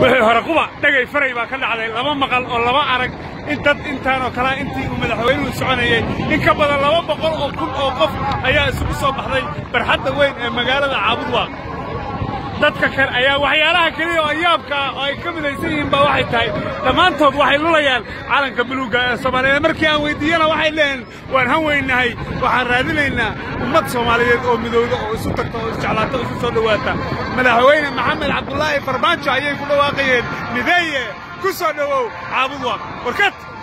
wixii hore quba dhegay faray baa ka dhacday laba maqal oo laba arag in dad intaanoo kalea intii uu madaxweynuhu soconayey in ka badan laba boqol oo kun oo qof ayaa isugu soo baxday barxadda weyn ee magaalada caabudwaaq dadka kale ayaa waxyaalaha keliya oo yaabka ah oo ay ka midaysan yihiin baa waxay tahay dhammaantood waxay lulayaan calanka buluugga ee soomaaliyeed markii aan weyddiiyana waxay leeyihin waan han weynahay waxaan raadinaynaa ummad soomaaliyeed oo midowda oo isu tagta oo isjeclaata oo isu soo dhowaata madaxweyne maxamed cabdulaahi farmaajo ayay ku dhawaaqayeen mideeye ku soo dhowow caabud waaq warkad